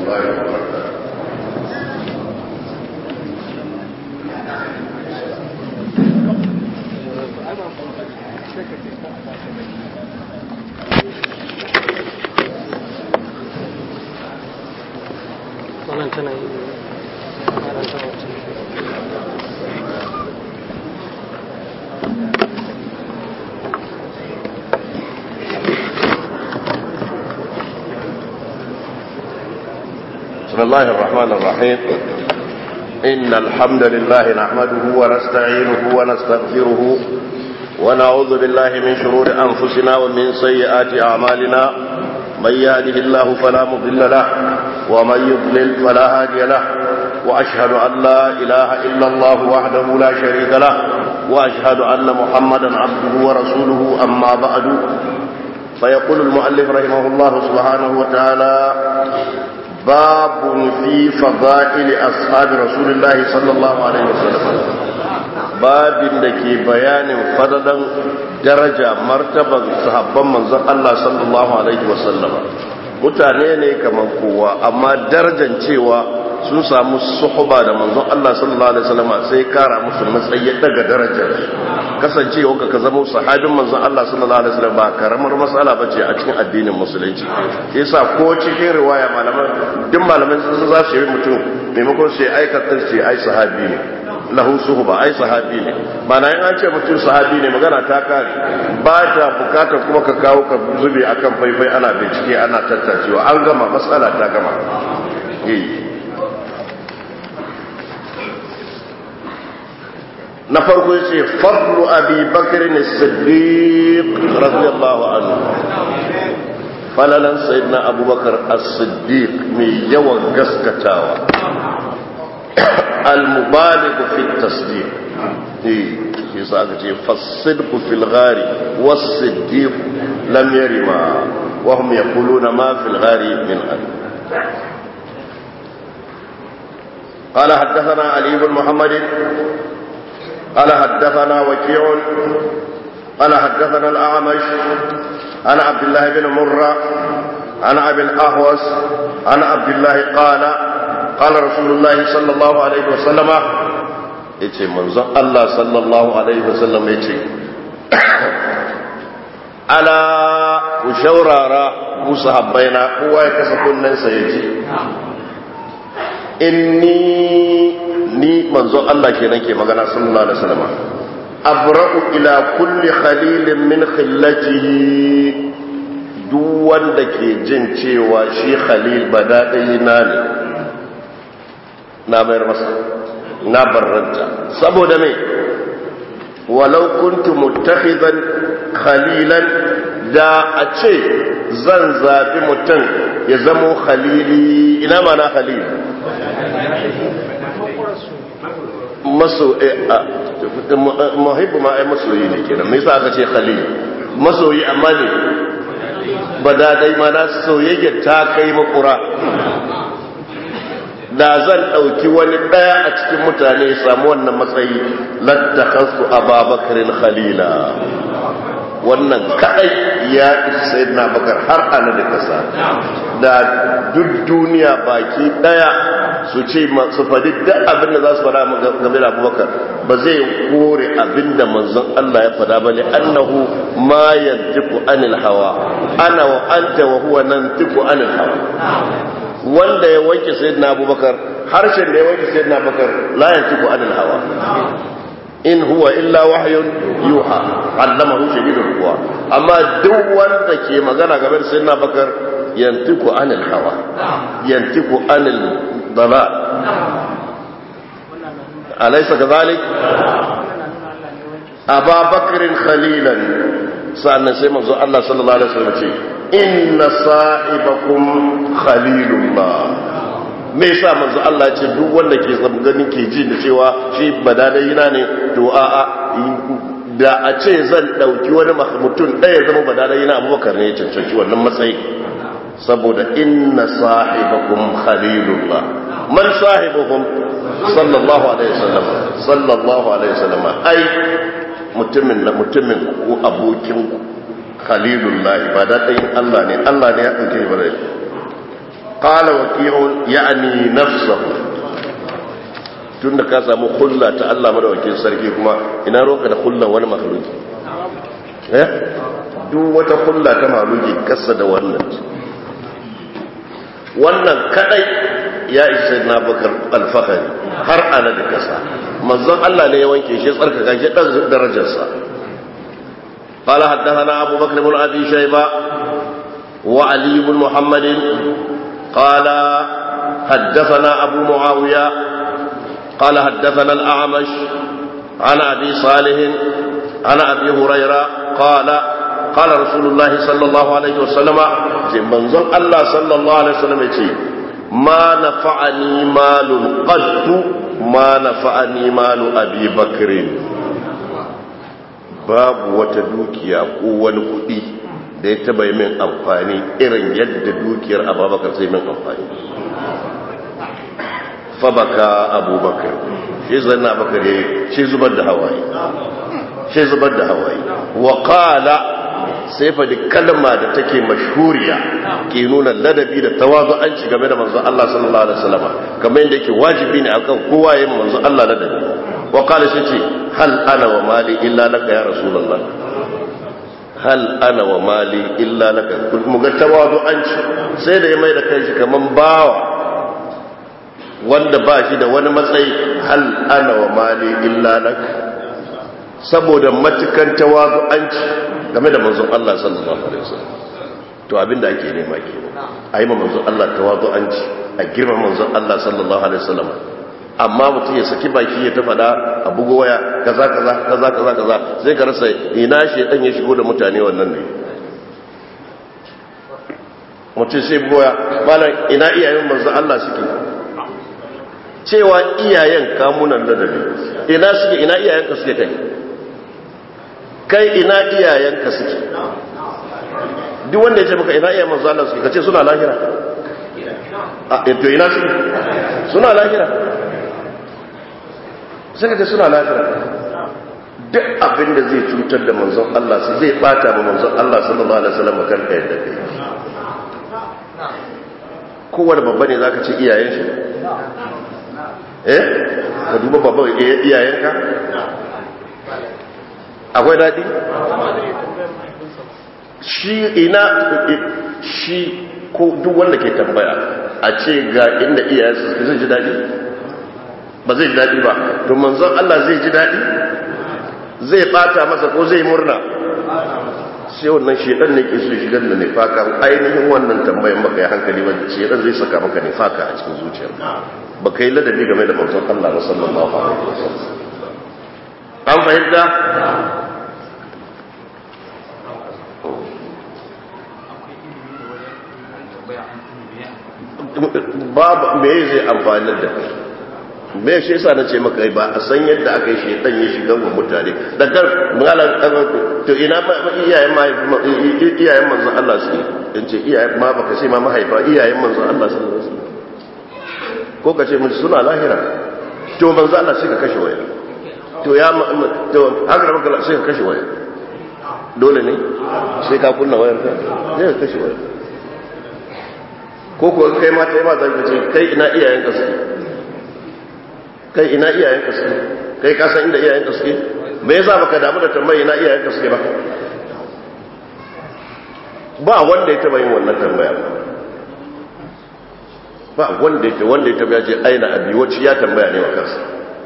الله وبركاته wannan tana yi karanta wacce بسم الله الرحمن الرحيم إن الحمد لله نحمده ونستعينه ونستغفره ونعوذ بالله من شرور أنفسنا ومن سيئات أعمالنا من يهده الله فلا مضل له ومن يضلل فلا هادي له وأشهد أن لا إله إلا الله وحده لا شريك له وأشهد أن محمدا عبده ورسوله أما بعد فيقول المؤلف رحمه الله سبحانه وتعالى باب في فضائل أصحاب رسول الله صلى الله عليه وسلم باب دكي بيان فضلا درجة مرتبة صحابا من الله صلى الله عليه وسلم mutane ne kamar kowa amma darajar cewa sun samu suhuba da manzon Allah sallallahu alaihi wasallam sai kara musu matsayi daga darajar kasancewa ka zama sahabin manzon Allah sallallahu alaihi wasallam ba karamar mas'ala bace a cikin addinin musulunci yasa ko cikin riwaya malaman duk malaman sun za su yi mutum maimakon sai aikatar sai ai sahabi ne lahu suhuba ai sahabi ne mana in an ce mutum sahabi ne magana ta kare ba ta bukatar kuma ka kawo ka zube akan faifai ana bincike ana tattacewa an gama matsala ta gama na farko ya ce fadlu abi bakirin siddiq radiyallahu anhu falalan sayyidina abubakar as-siddiq mai yawan gaskatawa al-mubaligh fi at-tasdiq eh yasa aka ce fasidq fil ghari was-siddiq lam yarima wa hum yaquluna ma fil ghari min an قال حدثنا علي بن محمد قال حدثنا وكيع قال حدثنا الأعمش عن عبد الله بن مرة عن أبي الأهوس عن عبد الله قال قال رسول الله صلى الله عليه وسلم yace manzon Allah sallallahu alaihi wasallam yace ala ku shaurara ku sahabbaina kowa ya kasa kunnensa yace inni ni manzon Allah kenan ke magana sallallahu alaihi wasallam abra'u ila kulli khalilin min khillatihi duk wanda ke jin cewa shi khalil badadai na ne na mayar masa na barranta saboda me walau kuntu muttakhidan khalilan da a ce zan zabi mutum ya zamo khalili ina mana khalil maso muhibbu ma ai masoyi ne kenan me yasa aka ce khalil masoyi amma ne ba da dai ma na soyayya ta kai makura da zan dauki wani daya a cikin mutane ya samu wannan matsayi lattakhasu ababakarin khalila wannan kadai ya isa sayyidina bakar har ana da kasa da duk duniya baki daya su ce su faɗi duk abin da za su faɗa game da abubakar ba zai kore abin da manzon Allah ya faɗa ba ne annahu ma yantiku anil hawa ana wa anta wa huwa nantiku anil hawa wanda ya wanke sayyidina abubakar harshen da ya wanke sayyidina abubakar la yantiku anil hawa in huwa illa wahyun yuha allamahu shadidul quwa amma duk wanda ke magana game da sayyidina abubakar yantiku anil hawa yantiku anil dalal alaysa kadhalik aba bakrin khalilan sa'annan sai manzo Allah sallallahu alaihi wasallam ce inna sahibakum khalilullah me yasa manzo Allah ce duk wanda ke ganin ke ji da cewa shi badadayina ne to a a da a ce zan dauki wani mutum ɗaya zama badadayina abubakar ne ya cancanci wannan matsayi saboda inna sahibakum khalilullah man sahibukum sallallahu alaihi wasallam sallallahu alaihi wasallam ai mutumin da mutumin ko abokin khalilullah ba da ɗayin Allah ne Allah ne ya ɗauke ba da qala waqi'un ya'ni nafsuhu tunda ka samu hulla ta Allah madawakin sarki kuma ina roka da hullan wani makhluki eh duk wata hulla ta makhluki kasa da wannan wannan kadai ya isa na bakar alfahari har ana da kasa manzon Allah ne ya wanke shi tsarkaka shi dan darajarsa قال حدثنا أبو بكر بن أبي شيبة وعلي بن محمد قال حدثنا أبو معاوية قال حدثنا الأعمش عن أبي صالح عن أبي هريرة قال قال رسول الله صلى الله عليه وسلم منظر الله صلى الله عليه وسلم يقول ما نفعني مال قد ما نفعني مال أبي بكر babu wata dukiya ko wani kuɗi da ya taba yi min amfani irin yadda dukiyar abubakar sai min amfani fabaka abubakar shi zanna bakar ya shi zubar da hawaye shi zubar da hawaye wa qala sai fa kalma da take mashhuriya ke nuna ladabi da tawazu'anci game da manzon Allah sallallahu alaihi wasallam kamar yadda yake wajibi ne akan kowa yayin manzon Allah ladabi wa qala shi ce hal ana wa mali illa laka ya rasulullah hal ana wa mali illa laka mu ga tawazu'anci sai da ya mai da kanshi kaman bawa wanda ba shi da wani matsayi hal ana wa mali illa laka saboda matukan tawazu'anci game da manzon Allah sallallahu alaihi wasallam to abinda ake nema kenan ayi ma manzon Allah tawazu'anci a girma manzon Allah sallallahu alaihi wasallam amma mutum ya saki baki ya ta fada a bugo waya kaza kaza kaza kaza kaza sai ka rasa ina shedan ya shigo da mutane wannan ne mutum sai bugoya malam ina iyayen manzon Allah suke cewa iyayen kamunan ladabi ina suke ina iyayenka suke kai kai ina iyayenka suke duk wanda ya ce maka ina iyayen manzo Allah suke kace suna lahira a to ina suke suna lahira sai kace suna lahira duk abin da zai cutar da manzon Allah su zai bata ma manzon Allah sallallahu alaihi wasallam kan kai da kai kowane babba ne zaka ce iyayen shi eh ka duba babban iyayenka akwai daɗi shi ina shi ko duk wanda ke tambaya a ce ga inda iyayensa zai ji daɗi ba zai ji daɗi ba to manzon Allah zai ji daɗi zai ɓata masa ko zai murna sai wannan shedan ne ke so shigar da nifaka ainihin wannan tambayan baka yi hankali ba shedan zai saka maka nifaka a cikin zuciyar ba ka yi ladabi game da manzon Allah ba sallallahu alaihi wasallam an fahimta babu me zai amfani da kai me shi yasa na ce maka ba a san yadda aka yi shedan ya shiga wa mutane da kar malan to ina ma iyayen ma iyayen manzon Allah su in ce iyayen ma baka ce ma mahaifa iyayen manzon Allah sallallahu alaihi wasallam ko ka ce mun suna lahira to manzon Allah sai ka kashe waya to ya to haka maka sai ka kashe waya dole ne sai ka kunna wayar ka sai ka kashe waya ko kuwa kai ma ta yi ma zan ce kai ina iyayenka suke kai ina iyayenka suke kai ka san inda iyayenka suke me yasa baka damu da tambayi ina iyayenka suke ba ba wanda ya taba yin wannan tambaya ba wanda ya wanda ya taba ya ce aina abi wacce ya tambaya ne wa kansa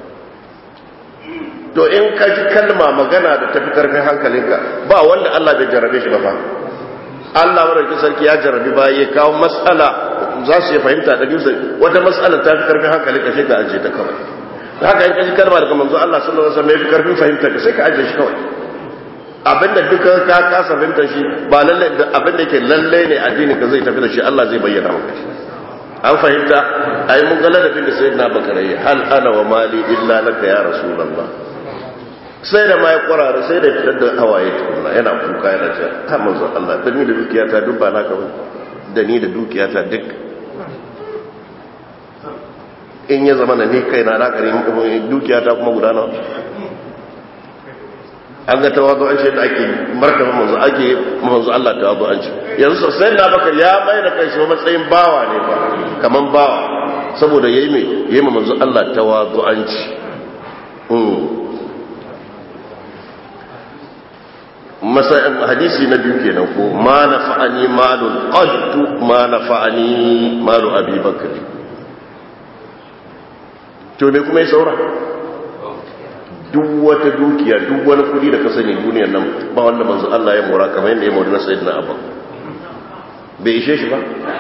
to in ka ji kalma magana da tafi karfin hankalinka ba wanda Allah bai jarabe shi ba fa Allah madaukakin sarki ya jarabi ba ya kawo matsala za su yi fahimta da gimsa wata matsala ta fi karfin hankali ka shi ka ajiye ta kawai da haka in kaji kalma daga manzo Allah sallallahu alaihi wasallam ya fi karfin fahimta ka sai ka ajiye shi kawai abinda duka ka kasa fahimta shi ba lalle da abinda yake lalle ne addinin ka zai tafi da shi Allah zai bayyana maka shi an fahimta ai mun ga ladabin da sayyidina bakarai hal ana wa mali illa laka ya rasulullah sai da ma ya kwarara sai da ya fitar da hawaye tukuna yana kuka yana ce ta manzo Allah da ni da dukiyata duk ba naka ba da ni da dukiyata duk in ya zama na ni kai na naka ne dukiyata kuma guda nawa an ga tawazu an ce da ake martaba manzo ake manzo Allah tawazu an ce yanzu sai da bakar ya mai da kai shi matsayin bawa ne ba kaman bawa saboda yayi me yayi manzo Allah tawadu'anci hadisi na biyu kenan ko ma nafa'ani malun qaddu ma nafa'ani malu abi bakr to me kuma ya saura duk wata dukiya duk wani kudi da ka sani duniyar nan ba wanda manzo Allah ya mora kamar yadda ya mora na sayyidina Abu bai ishe shi ba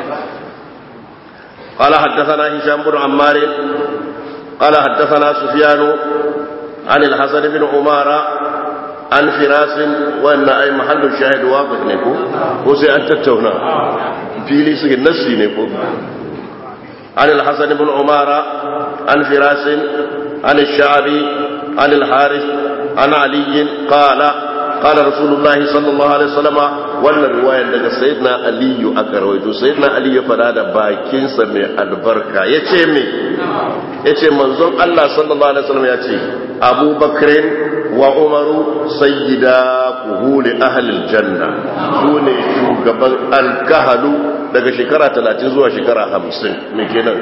قال حدثنا هشام بن عمار قال حدثنا سفيان عن الحسن بن عمارة عن فراس وان اي محل الشاهد واضح نكو وسي ان تتونا في لي سي نسي نكو عن الحسن بن عمارة عن فراس عن الشعبي عن الحارث عن علي قال قال رسول الله صلى الله عليه وسلم wannan riwayar daga sayyidina aliyu aka rawaito sayyidina aliyu ya fada da bakinsa mai albarka yace me yace manzon Allah sallallahu alaihi wasallam yace Abu Bakrin wa Umaru sayyida kuhuli ahli aljanna sune shugaban alkahalu daga shekara 30 zuwa shekara 50 me kenan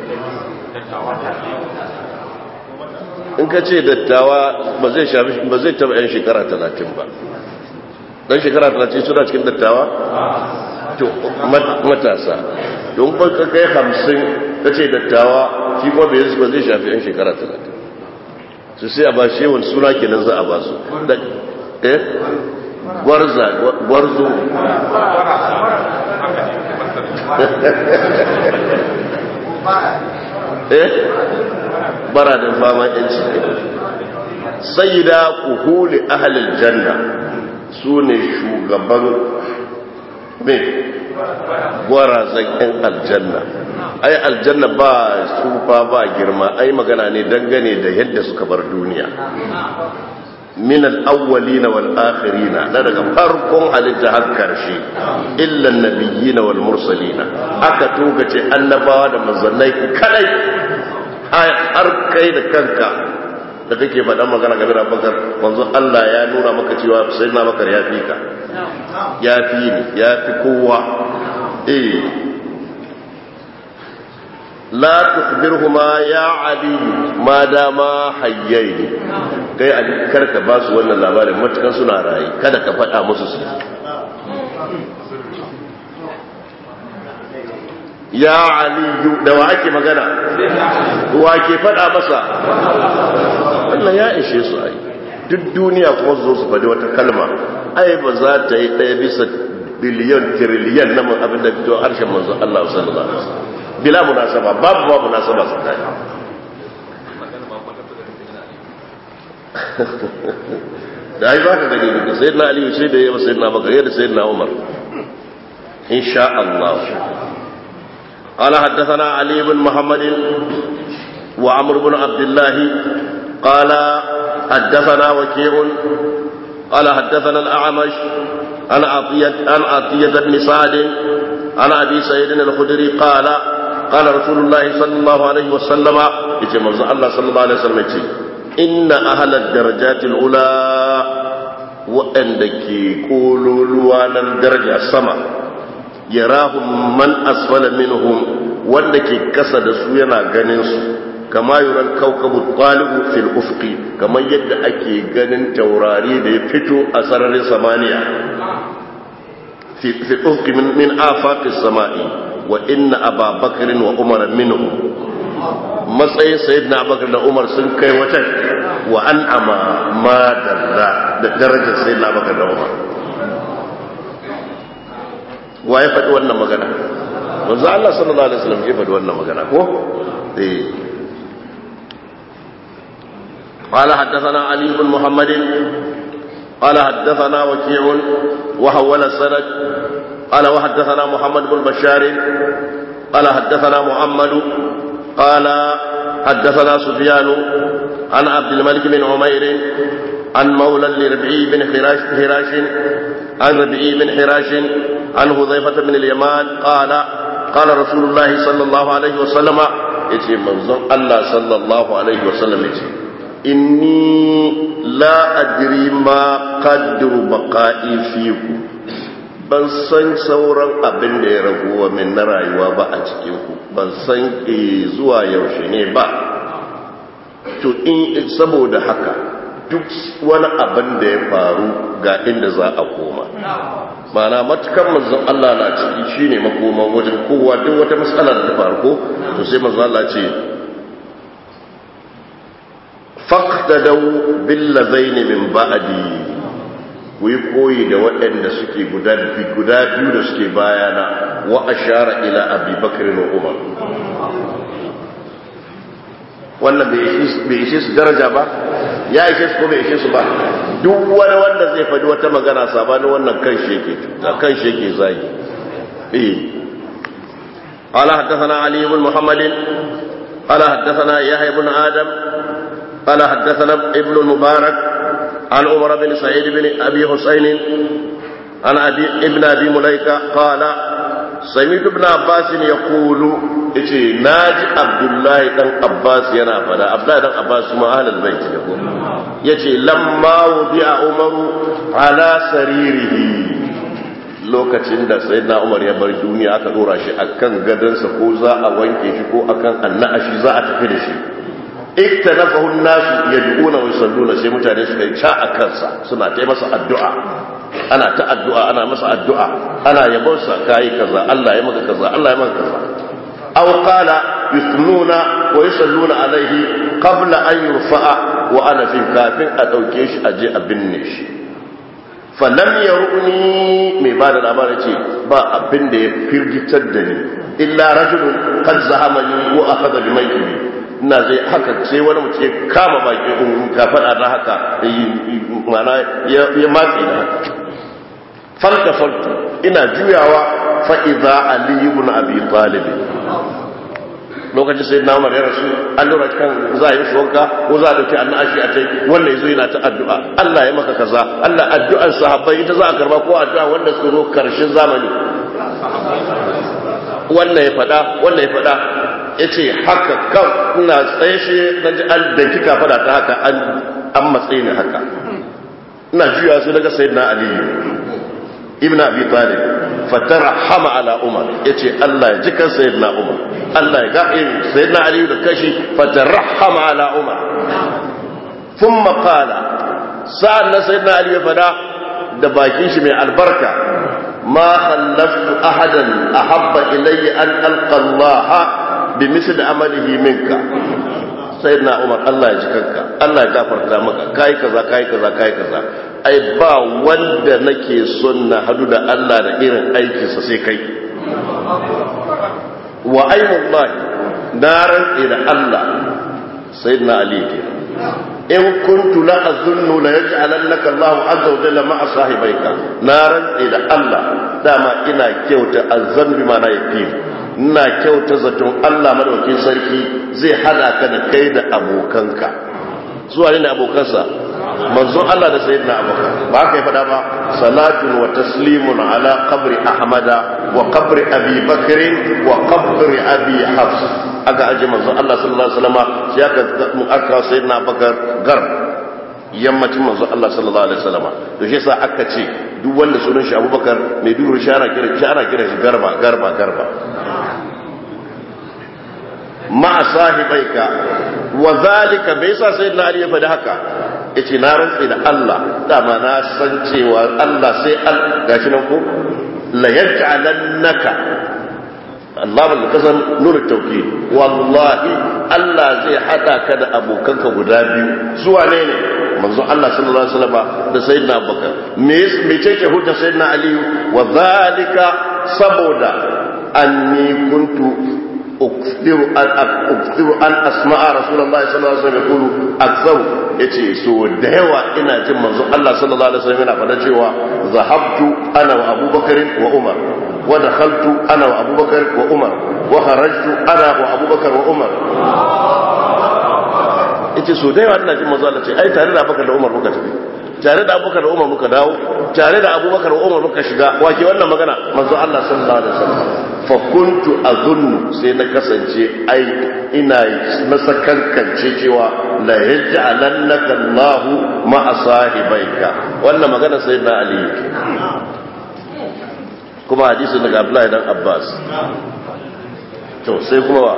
in ka ce dattawa ba zai shafi ba zai taba yan shekara 30 ba dan shekara 30 suna cikin dattawa to matasa don ba ka kai 50 ka ce dattawa shi kuma bai ba zai shafi yan shekara 30 su sai a ba shi wani suna kenan za a ba su eh gwarza gwarzo eh bara da fama yanci sayyida kuhuli ahlil janna su ne shugaban mai gwarazan yan aljanna ai aljanna ba tsufa ba girma ai magana ne dangane da yadda suka bar duniya min al-awwalina wal akhirina da daga farkon halitta har karshe illa an-nabiyina wal mursalina aka togace annabawa da manzannai kadai har kai da kanka da kake faɗan magana game da bakar wanzu Allah ya nuna maka cewa sai na bakar ya fi ka ya fi ni ya fi kowa eh la tukhbirhuma ya ali ma dama hayyaini kai ali karka ba su wannan labarin matukan suna rayi kada ka faɗa musu su ya aliyu da wa ake magana wa ke faɗa masa wannan ya ishe su ai duk duniya kuma su zo su faɗi wata kalma ai ba za ta yi ɗaya bisa biliyan tiriliyan na abin da fito harshen manzo Allah sallallahu alaihi wasallam bila munasaba babu babu munasaba tsakani da ai baka gani da sayyidina aliyu sai da yawa sayyidina bakar da sayyidina umar insha Allah قال حدثنا علي بن محمد وعمر بن عبد الله قال حدثنا وكيع قال حدثنا الأعمش عن عطية عن عطية بن سعد عن أبي سعيد الخدري قال قال رسول الله صلى الله عليه وسلم يتي الله صلى الله عليه وسلم يتي إن أهل الدرجات الأولى وأندك قولوا لوانا الدرجة السماء yarahum man asfala minhum wanda ke kasa da su yana ganin su kama yuran kaukabu talibu fil ufqi kamar yadda ake ganin taurari da ya fito a sararin samaniya fi ufqi min min afaqi samai wa inna aba bakr wa umar minhum matsayin sayyidina abubakar da umar sun kai wata wa an'ama ma dalla da darajar sayyidina abubakar da umar wa ya faɗi wannan magana wanzu Allah sallallahu alaihi wasallam ya faɗi wannan magana ko eh قال حدثنا علي بن محمد قال حدثنا وكيع وحول السند قال وحدثنا محمد بن بشار قال حدثنا محمد قال حدثنا سفيان عن عبد الملك بن عمير عن مولى لربعي بن حراش, حراش عن ربعي بن حراش عن حذيفة بن اليمان قال قال رسول الله صلى الله عليه وسلم يتي منظم الله صلى الله عليه وسلم يتي إني لا أدري ما قدر بقائي فيكم ban san sauran abin da ya raguwa min na rayuwa ba a cikinku ban san zuwa yaushe ne ba to in saboda haka duk wani abin da ya faru ga inda za a koma mana matukan manzon Allah na ciki shine makoman wajen kowa duk wata matsala da ta faru ko to sai manzon Allah ce faqtadaw bil ladaini min ba'di ku yi koyi da waɗanda suke guda biyu da suke bayana wa ashara ila abi bakr wa umar wannan bai ishe su daraja ba ya ishe su ko bai ishe su ba duk wani wanda zai faɗi wata magana sabanin wannan kan sheke cuta kan sheke zagi eh قال حدثنا علي بن محمد قال حدثنا يحيى بن آدم قال حدثنا ابن المبارك عن عمر بن سعيد بن أبي حسين عن أبي ابن أبي مليكة قال سمعت ابن عباس يقول إيه ناجي عبد الله بن عباس ينا فدا عبد الله بن عباس ما أهل البيت يقول يتي لما وضع عمر على سريره lokacin da sayyidina Umar ya bar duniya aka dora shi akan gadansa ko za a wanke shi ko akan annashi za a tafi da shi iktanafahu an-nasu yad'una wa yusalluna sai mutane suka yi ca a kansa suna ta masa addu'a ana ta addu'a ana masa addu'a ana yabon sa kai kaza Allah ya maka kaza Allah ya maka kaza aw qala yusnuna wa yusalluna alaihi qabla an yurfa'a wa ana fi kafin a dauke shi aje a binne shi falam yaruni mai bada labarin ce ba abin da ya firgitar da ni illa rajulun qad zahamani wa akhadha bi maytihi ina zai haka sai wani mutum ya kama baki in ka faɗa na haka mana ya matse da haka falta falta ina juyawa fa'iza ali ibn abi talib lokacin sai na umar ya rasu an lura kan za a yi shi wanka ko za a dauki annashi a tai wanda ya zo yana ta addu'a Allah ya maka kaza Allah addu'ar sahabbai ita za a karba ko addu'a wanda suka zo karshen zamani wannan ya faɗa wannan ya faɗa ya ce haka kan ina tsaye shi na ji an da kika fada ta haka an matsayi ne haka ina juya su daga sayi na aliyu ibn abi talib fatara hama ala umar ya ce allah ya ji kan sayi na umar allah ya ga'in sayi na aliyu da kashi fatara hama ala umar sun makala sa'an na sayi na aliyu fada da bakin shi mai albarka ma khallaftu ahadan ahabba ilayya an alqa allaha bi misli amalihi minka sai na umar Allah ya ji kanka Allah ya gafarta maka kai kaza kai kaza kai kaza ai ba wanda nake son na hadu da Allah da irin aikinsa sai kai wa aimullahi na rantse da Allah sayyidina ali ke in kuntu la azunnu la yaj'alannaka Allahu azza wa jalla ma'a sahibaika na rantse da Allah dama ina kyauta azzan bi ma na yaqin ina kyauta zaton Allah madaukin sarki zai hada ka da kai da abokanka zuwa ne abokansa manzon Allah da sayyidina abubakar ba haka ya fada ba salatun wa taslimun ala qabri ahmada wa qabri abi bakr wa qabri abi hafs aka aje manzon Allah sallallahu alaihi wasallam sai aka aka sayyidina abubakar garb yammacin manzon Allah sallallahu alaihi wasallam to shi yasa aka ce duk wanda sunan shi abubakar mai duru shara kira shara kira shi garba garba garba ma sahibaika wa zalika bai sa sayyidina ali ya faɗi haka yace na rantsi da Allah dama na san cewa Allah sai al gashi nan ko la yaj'alannaka Allah bil kasam nur tawkid wallahi Allah zai hada ka da abokanka guda biyu zuwa ne ne manzo Allah sallallahu alaihi wasallam da sayyidina Abubakar me me ce hujja sayyidina Ali wa zalika saboda anni kuntu أكثر أن أكثر أن أسمع رسول الله صلى الله عليه وسلم يقول أكثر yace so da yawa ina jin manzon Allah sallallahu alaihi wasallam yana faɗa cewa zahabtu ana wa Abubakar wa Umar wa dakhaltu ana wa Abubakar wa Umar wa kharajtu ana wa Abubakar wa Umar yace so da yawa ina jin manzon Allah ce ai tare da Abubakar da Umar muka tafi tare da Abubakar da Umar muka dawo tare da Abubakar da Umar muka shiga wake wannan magana manzon Allah sallallahu alaihi wasallam fakuntu a zunnu sai na kasance ai ina na sakankance cewa la yaj'alannaka Allahu ma'a sahibaika wannan magana sai na Ali yake kuma hadisin daga abdullahi dan abbas to sai kuma wa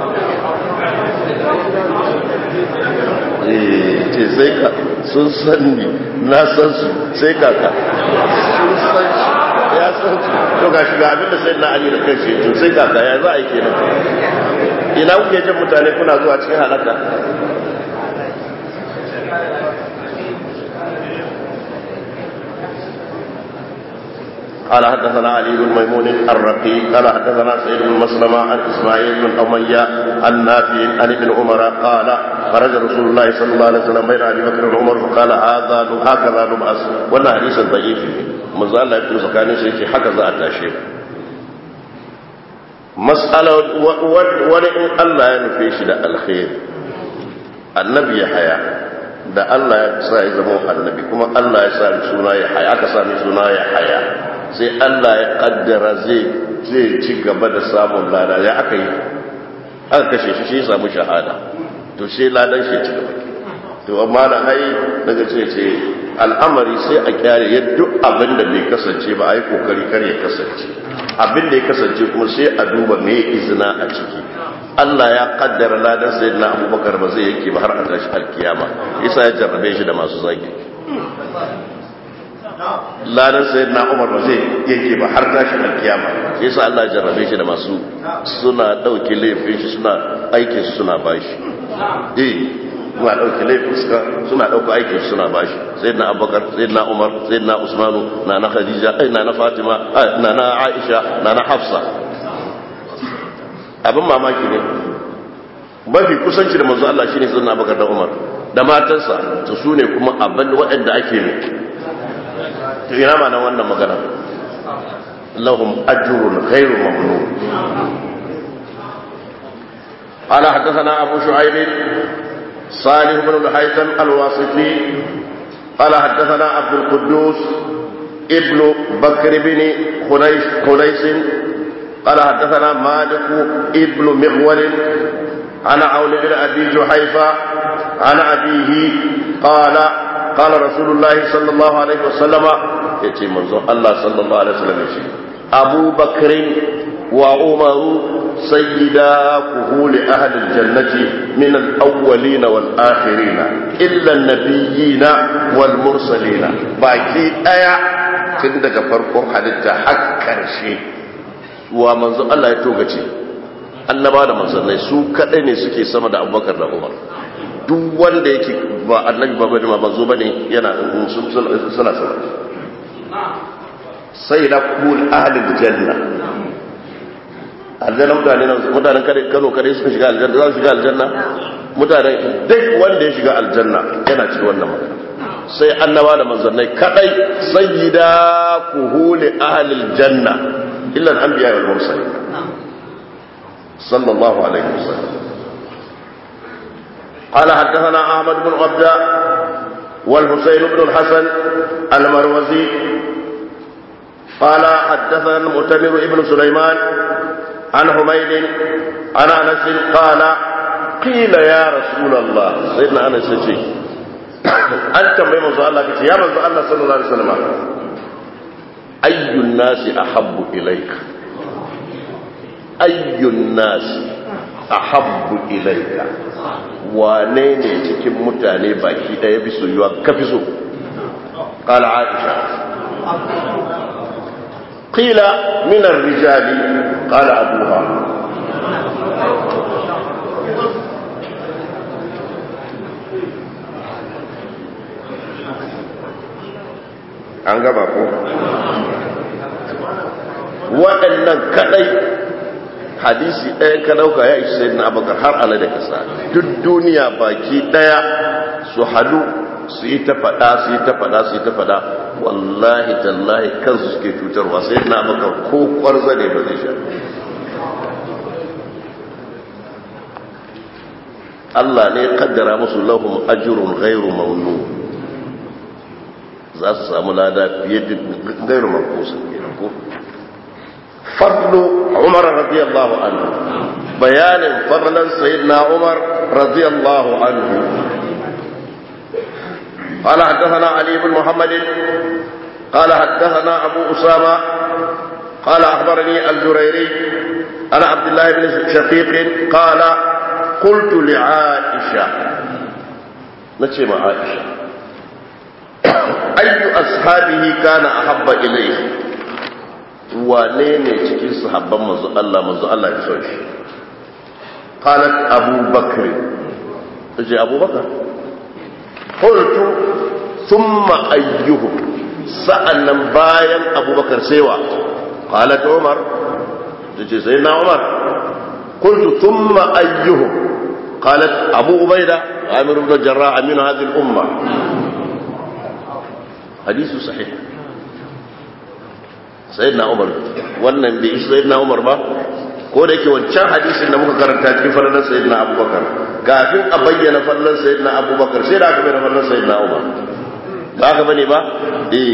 ce sai ka sun san ni na san su sai kaka sun san shi ya san su to ga shiga abinda sai na ali da kanshi to sai kaka ya za a yi kenan ina kuke jin mutane kuna zuwa cikin halaka قال حدثنا علي بن ميمون الرقي قال حدثنا سعيد بن مسلمة عن اسماعيل بن امية عن نافع عن ابن عمر قال خرج رسول الله صلى الله عليه وسلم بين ابي بكر وعمر فقال هذا هكذا نبعث وانا حديث ضعيف manzo Allah ya fito tsakanin su yake haka za a tashe mas'ala wani in Allah ya nufe shi da alkhairi annabi ya haya da Allah ya sa ya zama annabi kuma Allah ya sa suna ya haya aka sami suna ya haya sai Allah ya kaddara zai zai ci gaba da samun lada ya aka yi aka kashe shi shi ya samu shahada to sai ladan shi ya ci gaba to amma da ai daga ce ce al'amari sai a kyare ya duk abin da bai kasance ba a yi kokari kar ya kasance abin da ya kasance kuma sai a duba me izina a ciki Allah ya kaddara ladan sayyidina Abubakar ba zai yake ba har a tashi alkiyama yasa ya jarrabe shi da masu zagi ladan sayyidina Umar ba zai yake ba har tashi alkiyama yasa Allah ya jarrabe shi da masu suna dauke laifin shi suna aikin su suna bashi eh suna ɗauki laifuska suna ɗauka aikin suna bashi sai na abubakar sai na umar sai na usmanu na na khadija ai na na fatima na na aisha na na hafsa abin mamaki ne mafi kusanci da manzo Allah shine sai na abubakar da umar da matansa to su ne kuma abin waɗanda ake ne to ina ma nan wannan magana lahum ajrun ghairu mamnun قال حدثنا أبو شعيب صالح بن الهيثم الواسطي قال حدثنا عبد القدوس ابن بكر بن خنيس, خنيس قال حدثنا مالك ابن مغول عن عون بن ابي جحيفه عن ابيه قال قال رسول الله صلى الله عليه وسلم يتي منظور الله صلى الله عليه وسلم يشي ابو بكر وعمر سيدا كهول أهل الجنة من الأولين والآخرين إلا النبيين والمرسلين باقي آية تندك فرق حدث حكر شيء ومنذ الله يتوقع annaba da manzannai su kadai ne suke sama da abubakar da umar duk wanda yake ba annabi ba bane ma manzo bane yana suna sama sai da kul ahlul janna aljanna mutane nan mutanen kano kare suka shiga aljanna za su shiga aljanna mutane duk wanda ya shiga aljanna yana cikin wannan magana sai annaba da manzannai kadai sayyida kuhuli ahlil janna illa al-anbiya wal mursalin sallallahu alaihi wasallam قال حدثنا احمد بن عبده والحسين بن الحسن المروزي قال حدثنا المؤتمر ابن سليمان عن حميد عن انس قال قيل يا رسول الله سيدنا انس يجي انت من منزل الله كتي يا منزل الله صلى الله عليه وسلم اي الناس احب اليك اي الناس احب اليك wane ne cikin mutane baki daya bi soyuwa ka fi so قال عائشه قيل من الرجال قال أبوها an gaba ko waɗannan kaɗai hadisi ɗaya ka ɗauka ya ishi sai na abakar har ala da kasa duk duniya baki ɗaya su hadu su yi ta faɗa su yi ta faɗa su yi ta faɗa wallahi tallahi kansu suke cutarwa sai na baka ko kwarza ne ba zai sha Allah ne kaddara musu lahum ajrun ghairu mamnun za su samu lada fiye da ghairu manqus kenan ko fadlu Umar radiyallahu anhu bayanin fadlan sayyidina Umar radiyallahu anhu قال حدثنا علي بن محمد قال حدثنا أبو أسامة قال أخبرني الجريري أنا عبد الله بن شقيق قال قلت لعائشة نتشي مع عائشة أي أصحابه كان أحب إليه wane ne cikin sahabban manzo Allah manzo Allah ya son shi qalat Abu Bakr tace Abu Bakr qultu thumma ayyuhum sa'annan bayan Abu Bakar sai wa qalat Umar tace sai na Umar qultu thumma ayyuhum qalat Abu Ubaida Amir ibn Jarrah amin hadhihi al-umma hadithu sahih sayyidina umar wannan bai ishi sayyidina umar ba ko da yake wancan hadisin da muka karanta cikin falalar sayyidina abubakar kafin a bayyana falalar sayyidina abubakar sai da aka bayyana falalar sayyidina umar ba aka bane ba eh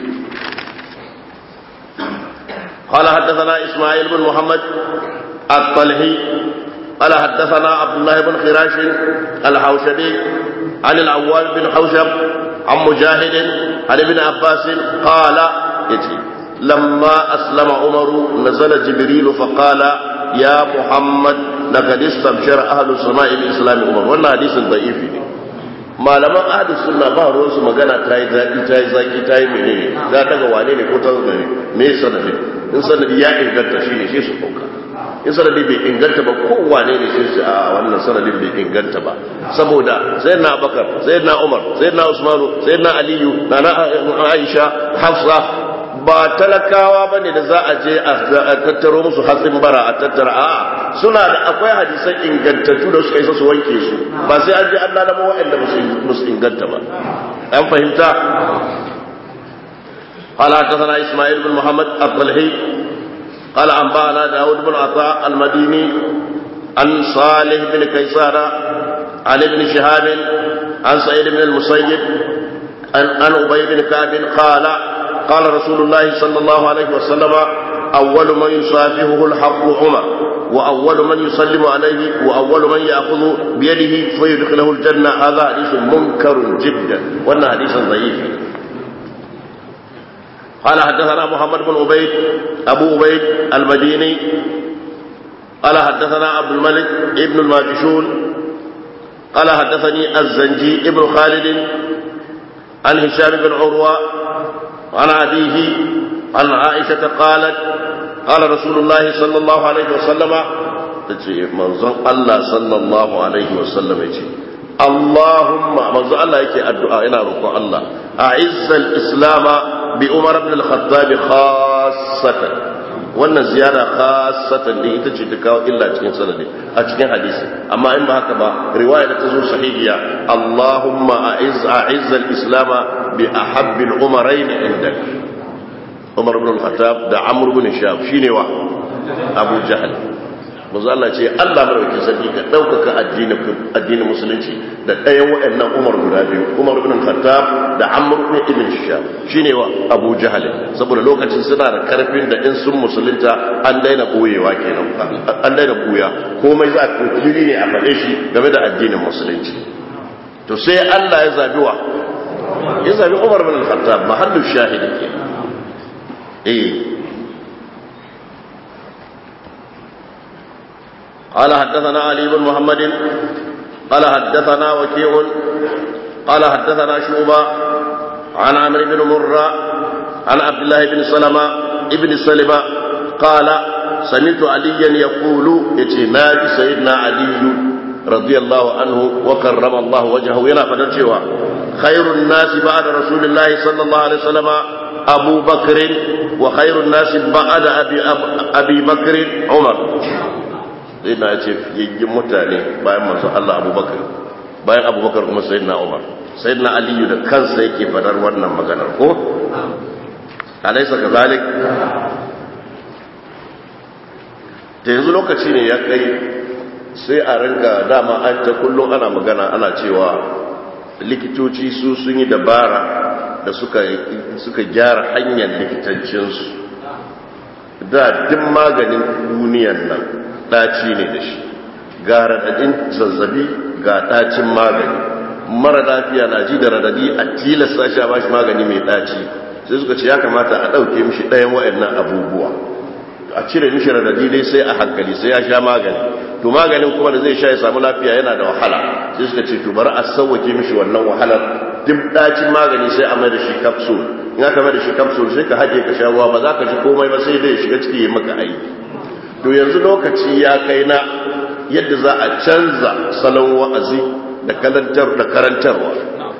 قال حدثنا إسماعيل بن محمد الطلحي قال حدثنا عبد الله بن خراش الحوشبي عن العوال بن حوشب عن مجاهد عن ابن عباس قال يتي لما أسلم عمر نزل جبريل فقال يا محمد لقد استبشر أهل السماء بإسلام عمر وانا حديث ضعيف malaman ahli sunna ba ruwan su magana ta yi zaki ta yi zaki ta yi menene za ta ga wane ne ko ta zo ne me sanadi in sanadi ya inganta shi ne shi su dauka in sanadi bai inganta ba ko wane ne shi su a wannan sanadin bai inganta ba saboda sayyidina abakar sayyidina umar sayyidina usmanu sayyidina aliyu nana aisha hafsa ba talakawa ba ne da za a je a tattaro musu hatsin bara a tattara a suna da akwai hadisan ingantattu da suka isa su wanke su ba sai an je an lalama waɗanda ba su inganta ba an fahimta قال حدثنا اسماعيل بن محمد الطلحي قال انبانا داود بن عطاء المديني عن صالح بن كيسان عن ابن شهاب عن سعيد بن المسيب عن ابي بن كعب قال قال رسول الله صلى الله عليه وسلم أول من يصافحه الحق عمر وأول من يسلم عليه وأول من يأخذ بيده فيدخله الجنة هذا حديث منكر جدا وأن حديث ضعيف قال حدثنا محمد بن عبيد أبو عبيد المديني قال حدثنا عبد الملك ابن الماجشون قال حدثني الزنجي ابن خالد عن هشام بن عروة عن أبيه عن عائشة قالت قال رسول الله صلى الله عليه وسلم منظر الله صلى الله عليه وسلم يجي اللهم منظر الله يكي الدعاء إلى ركوع الله أعز الإسلام بأمر بن الخطاب خاصة wannan ziyara khasatan din ita ce ta kawo illa cikin sanadi a cikin hadisi amma in ba haka ba riwaya da ta zo sahihiya Allahumma a'izz a'izz al-islam bi ahabbi al-umarayn indak Umar ibn al-Khattab da Amr ibn Shab shine wa Abu Jahl manzo Allah ce Allah madaukakin sarki ka daukaka addinin addinin musulunci da ɗayan waɗannan Umar guda biyu Umar ibn al-Khattab da Amr ibn Shab shine wa Abu Jahl saboda lokacin suna da karfin da in sun musulunta an daina boyewa kenan an daina buya komai za a fili ne a faɗe shi game da addinin musulunci to sai Allah ya zabi wa ya zabi Umar ibn al-Khattab mahallu shahidi kenan eh قال حدثنا علي بن محمد قال حدثنا وكيع قال حدثنا شوبة عن عمرو بن مرة عن عبد الله بن سلمة ابن سلمة قال سمعت عليا يقول اتناج سيدنا علي رضي الله عنه وكرم الله وجهه ينا فدرجوا خير الناس بعد رسول الله صلى الله عليه وسلم أبو بكر وخير الناس بعد أبي, أبي بكر عمر sai na ce yayyin mutane bayan masu Allah abubakar bayan abubakar kuma sai na umar sai na aliyu da kansa yake fadar wannan maganar ko? alaisa ka zalik ta yanzu lokaci ne ya kai sai a rinka dama an ta kullum ana magana ana cewa likitoci su sun yi dabara da suka gyara hanyar likitancinsu da duk maganin duniyan nan ɗaci ne da shi ga radadin zazzabi ga ɗacin magani mara lafiya na ji da radadi a tilasta shi a bashi magani mai ɗaci sai suka ce ya kamata a ɗauke mishi ɗayan wa'annan abubuwa a cire mishi radadi dai sai a hankali sai ya sha magani to maganin kuma da zai sha ya samu lafiya yana da wahala sai suka ce to bari a sauwake mishi wannan wahalar duk dacin magani sai a mai da shi capsule in aka mai da shi capsule sai ka haje ka sha ruwa ba za ka ji komai ba sai dai shiga ciki ya maka aiki to yanzu lokaci ya kai na yadda za a canza salon wa'azi da karantar da karantarwa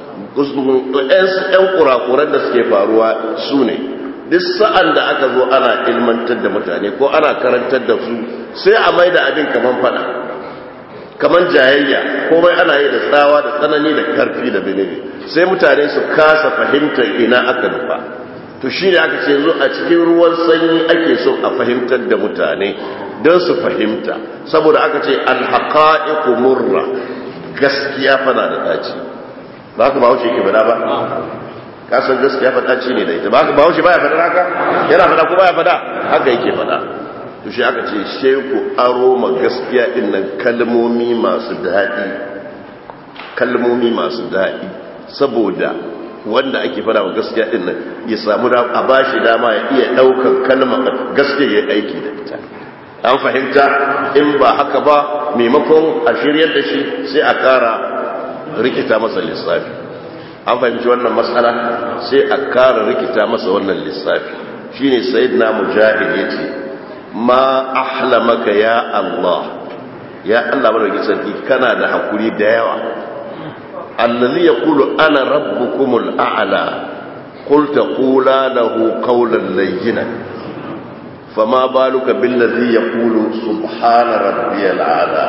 yan kurakuran da suke faruwa su ne duk sa'an da aka zo ana ilmantar da mutane ko ana karantar da su sai a mai da abin kaman fada kaman jayayya komai ana yi da tsawa da tsanani da karfi da benene sai mutane su kasa fahimtar ina aka nufa to shi ne aka ce yanzu a cikin ruwan sanyi ake so a fahimtar da mutane don su fahimta saboda aka ce alhaƙa'iku murra gaskiya fana da ɗaci ba ka ba wuce ke fada ba kasan gaskiya fadaci ne da ita ba ba shi baya fada haka yana fada ko baya fada haka yake fada to shi aka ce sheku aro ma gaskiya din nan kalmomi masu daɗi kalmomi masu daɗi saboda wanda ake fada wa gaskiya din nan ya samu da a bashi dama ya iya ɗaukar kalmar gaskiya ya aiki da ita an fahimta in ba haka ba maimakon a shiryar da shi sai a ƙara rikita masa lissafi an fahimci wannan matsala sai a kara rikita masa wannan lissafi shine sayyidina mujahid yace ma ahlamaka ya Allah ya Allah madaukakin sarki kana da hakuri da yawa allazi yaqulu ana rabbukumul a'la qul taqula lahu qawlan layyinan fama baluka billazi yaqulu subhana rabbiyal a'la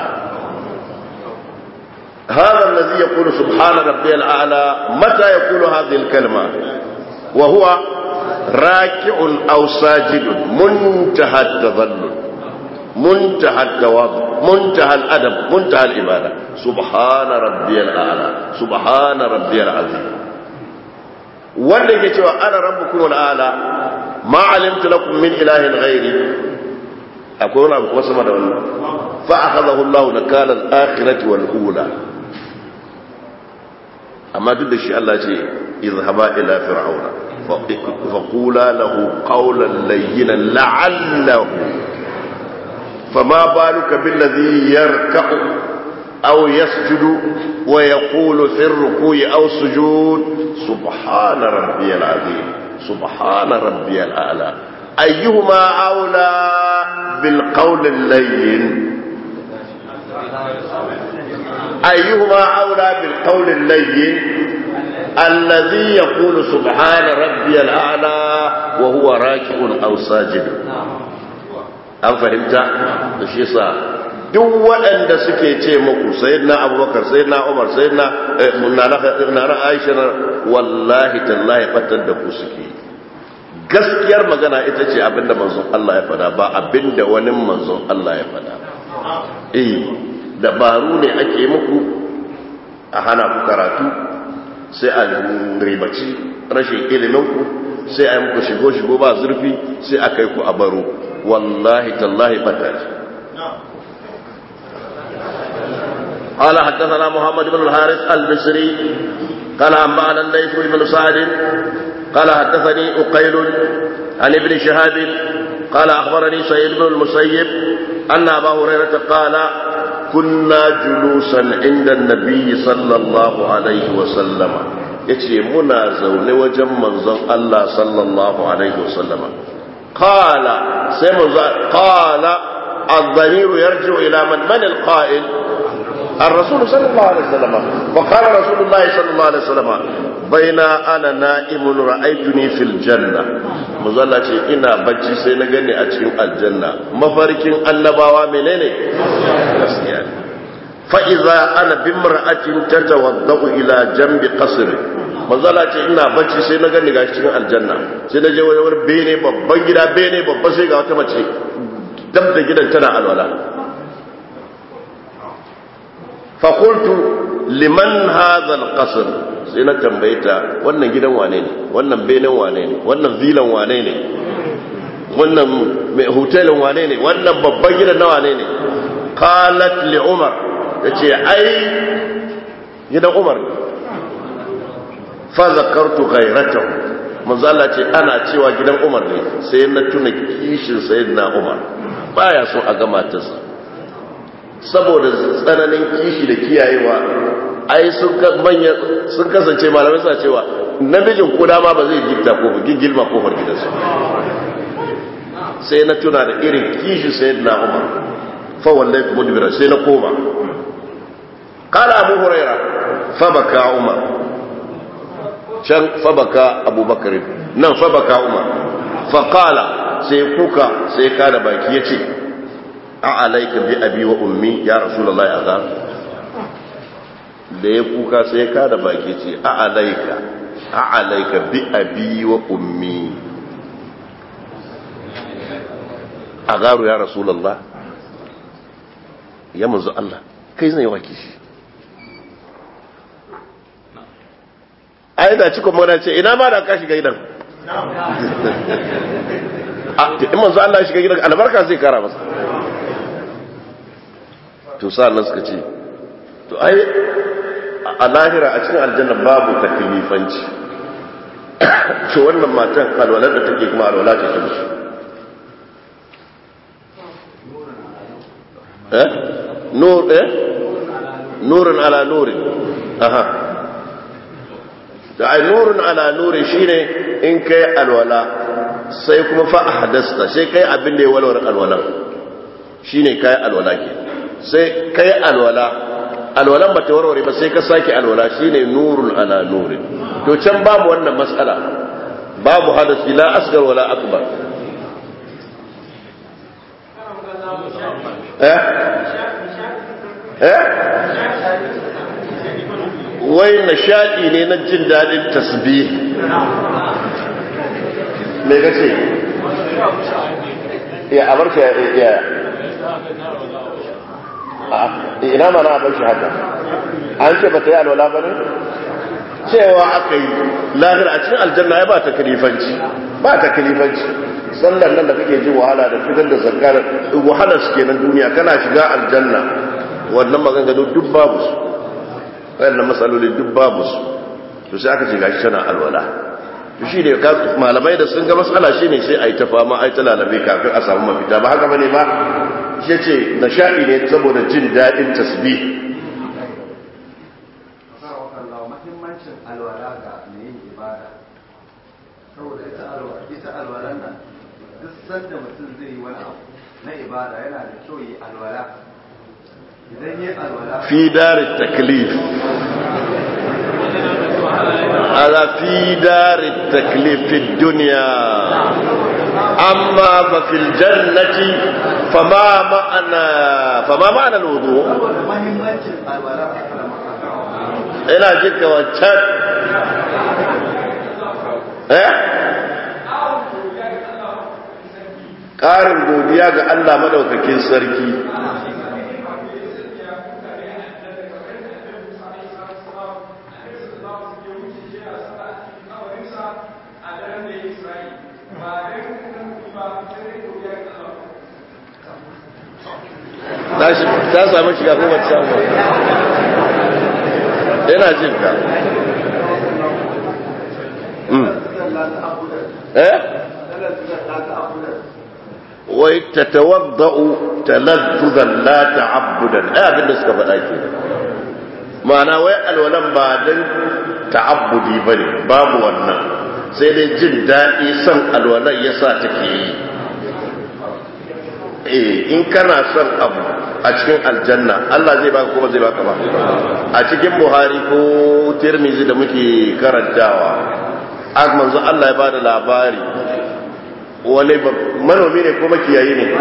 هذا الذي يقول سبحان ربي الأعلى متى يقول هذه الكلمة وهو راكع أو ساجد منتهى التذلل منتهى التواضع منتهى الأدب منتهى العبادة سبحان ربي الأعلى سبحان ربي العظيم wanda ke cewa ana rabbukum al'ala ma alimtu lakum min ilahin ghairi akwai wani abu kuma sama da wannan fa akhadahu Allah nakala al-akhirati wal ula amma duk da shi Allah ce izhaba ila fir'auna fa qula lahu qawlan layyinan la'allahu fama baluka billadhi yarka'u aw yasjudu wa yaqulu fi ar-ruku'i aw sujud subhana rabbiyal azim subhana rabbiyal a'la ayyuhuma awla bil qawl al-layyin أيهما أولى بالقول اللين الذي يقول سبحان ربي الأعلى وهو راكع أو ساجد an fahimta da shi sa duk waɗanda suke ce muku sayyidina abubakar sayyidina umar sayyidina nana aisha wallahi tallahi fatar da ku suke gaskiyar magana ita ce abinda manzon Allah ya fada ba abinda wani manzon Allah ya fada eh dabaru ne ake muku a hana ku karatu sai a ribaci rashin iliminku sai a yi muku shigo-shigo ba zurfi sai a kai ku a baro wallahi tallahi bata قال حدثنا محمد بن الحارث البصري قال أنبأنا الليث بن سعد قال حدثني أقيل عن ابن شهاب قال أخبرني سيد بن المسيب أن أبا هريرة قال كنا جلوسا عند النبي صلى الله عليه وسلم yace muna zaune wajen manzon Allah sallallahu alaihi wasallama qala sai manzo qala الضمير يرجع إلى من من القائل الرسول صلى الله عليه وسلم وقال رسول الله صلى الله عليه وسلم بين أنا نائم رأيتني في الجنة مظلة إنا بجي سينغني أتشين الجنة مفاركين النباوة منيني فإذا أنا بامرأة تتوضأ إلى جنب قصر manzala ce ina bacci sai na gani gashi cikin aljanna sai na je wani wani bene babban gida bene babban sai ga wata mace dab da gidan tana alwala fakultu liman hazal qasr sai na tambaye ta wannan gidan wane ne wannan benen wane ne wannan vilan wane ne wannan mai hotelin wane ne wannan babban gidan na wane ne qalat li umar yace ai gidan umar fa zakartu ghayratahu manzo Allah ce ana cewa gidan Umar ne sai na tuna kishin sayyidina Umar baya so a ga matarsa saboda tsananin kishi da kiyayewa ai sun manya sun kasance malamai suna cewa namijin kuda ma ba zai gifta ko gilma kofar gidansu sai na tuna da irin kishi sayyidina Umar fa wallahi mudbira sai na koma قال أبو هريرة فبكى عمر شن فبكى أبو بكر نعم فبكى عمر فقال سيكوكا سيكاد باكيتي أعليك بأبي وأمي يا رسول الله أغار da ya kuka sai ka da baki ce a alaika a alaika bi abi wa ummi a garu ya rasulallah ya manzo Allah kai zai waki shi ai da cikon mana ce ina ma da ka shiga gidan in manzo Allah ya shiga gidan albarka zai kara masa to sa'an nan suka ce to ai a lahira a cikin aljanna babu taklifanci to wannan matan alwalar da take kuma alwala ce ta musu eh nur eh nurun ala nurin aha da ai nurun ala nurin shine in kai alwala sai kuma fa ahdasta sai kai abin da ya walwar alwala shine kai alwala ke sai kai alwala alwalan ba ta warware ba sai ka sake alwala shine nurun ala nurin to can babu wannan matsala babu hadasi la asgar wala akbar eh eh wai nishadi ne na jin dadin tasbih me kace ya abar shi ya ina mana abar shi haka an ce ba ta yi alwala ba ne cewa aka yi lahira a cikin aljanna ya ba ta kalifanci ba ta kalifanci sallar nan da kake ji wahala da fitar da zakar wahala su kenan duniya kana shiga aljanna wannan maganganu duk babu su wayannan matsaloli duk babu su to sai aka ce gashi tana alwala to shi ne malamai da sun ga matsala shi ne sai a yi ta fama a yi ta lalabe kafin a samu mafita ba haka bane ba shi ce nishaɗi ne saboda jin daɗin tasbih mahimmancin alwala ga mai yin ibada saboda ita alwalan nan duk sanda mutum zai yi wani abu na ibada yana da kyau yi alwala idan yi alwala fi dari taklif ala fi dari taklif fi duniya amma fa fil jannati fama ma'ana fama ma'ana alwudu saboda mahimmancin alwala a kan ina jinka wancan eh ƙarin godiya ga Allah madaukakin sarki ta samu shiga kuma samu yana jin ka eh wai tatawadda'u talazzuzan la ta'abbudan ai abin da suka faɗa ke ma'ana wai alwalan ba dan ta'abbudi bane babu wannan sai dai jin daɗi son alwalan yasa take yi eh in kana son abu a cikin aljanna Allah zai baka kuma zai baka ba a cikin Buhari ko Tirmidhi da muke karantawa a manzo Allah ya bada labari wani manomi ne ko makiyayi ne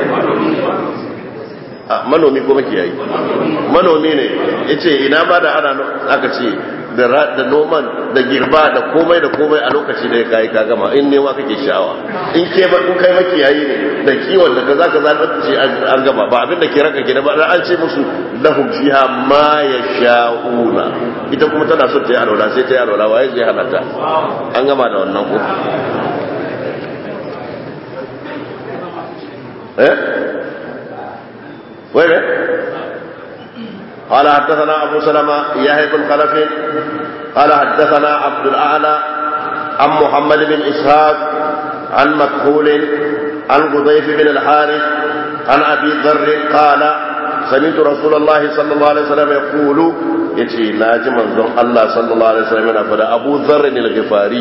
manomi ko makiyayi manomi ne yace ina ba da ana aka ce da noman da girba da komai da komai a lokaci da ya kayi ka gama in nema kake sha'awa in ke ba in kai makiyayi ne da kiwon da kaza kaza da ce an gama ba abin da ke raka gida ba an ce musu lahum fiha ma yasha'una ita kuma tana so ta yi alwala sai ta yi alwala waye zai halatta an gama da wannan ko eh وين قال حدثنا أبو سلمة يحيى بن خلف قال حدثنا عبد الأعلى عن محمد بن إسحاق عن مكحول عن قضيف بن الحارث عن أبي ذر قال سمعت رسول الله صلى الله عليه وسلم يقول يتي ناجي منظر الله صلى الله عليه وسلم فدا أبو ذر الغفاري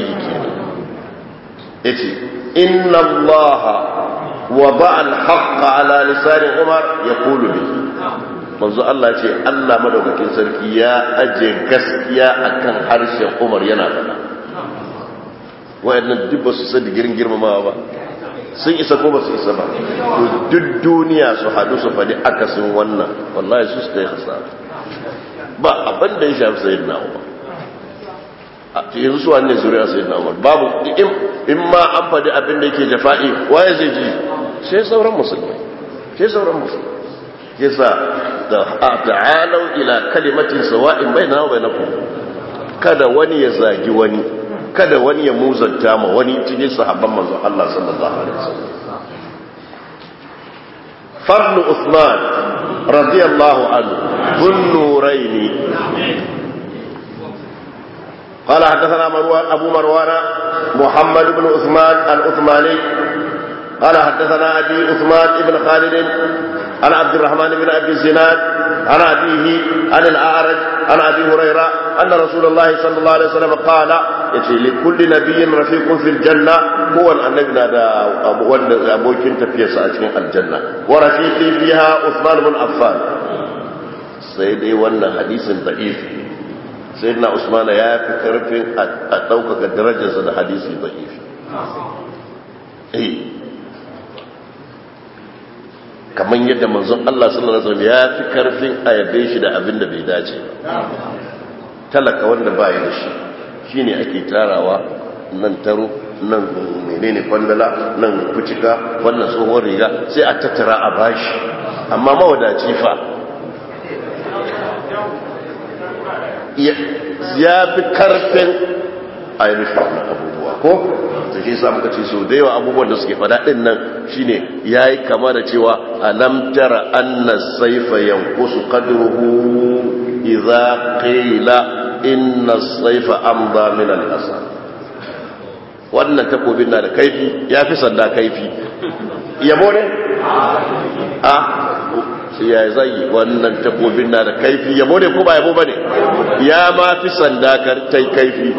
يتي إن الله وضع الحق على لسان عمر يقول به manzo Allah ce Allah madaukakin sarki ya aje gaskiya akan harshen Umar yana faɗa wayannan duk ba su san digirin girmamawa ba sun isa ko ba su isa ba duk duniya su hadu su faɗi akasin wannan wallahi su suka yi hasara ba abin da ya shafi sayyidina Umar a yanzu su wanne zuriya sayyidina Umar babu in ma an faɗi abin da yake jafa'i waye zai ji sai sauran musulmi sai sauran musulmi yasa da ta'alau ila kalimatin sawa'in bainana wa bainakum kada wani ya zagi wani kada wani ya muzanta ma wani cikin sahabban manzon Allah sallallahu alaihi wasallam fadlu Uthman radiyallahu anhu dhun nurayn قال حدثنا مروان أبو مروان محمد بن عثمان العثماني قال حدثنا أبي عثمان بن خالد عن عبد الرحمن بن أبي الزناد عن أبيه عن الأعرج عن أبي هريرة أن رسول الله صلى الله عليه وسلم قال يتي لكل نبي رفيق في الجنة هو النبي نادى أبو كنت في ساعتين الجنة ورفيقي فيها عثمان بن عفان سيدي وانا حديث ضعيف سيدنا عثمان يا في كرفين أتوقع درجة حديث ضعيف إيه kamar yadda manzon Allah sallallahu alaihi wasallam ya fi karfin a yabe shi da abin da bai dace talaka wanda ba ya da shi shine ake tarawa nan taro nan menene kwandala nan kucika wannan tsohon riga sai a tattara a bashi amma mawadaci fa ya fi karfin a yi rufe wannan abubuwa ko ta shi sa muka ce so da yawa abubuwan da suke fada din nan shine yayi kama da cewa alam tara anna sayfa yanqusu qadruhu idza qila inna sayfa amda min al-asa wannan takobin na da kaifi yafi sanda kaifi yabo ne a sai ya zai wannan takobin na da kaifi yabo ne ko ba yabo bane ya ma fi sanda kar tai kaifi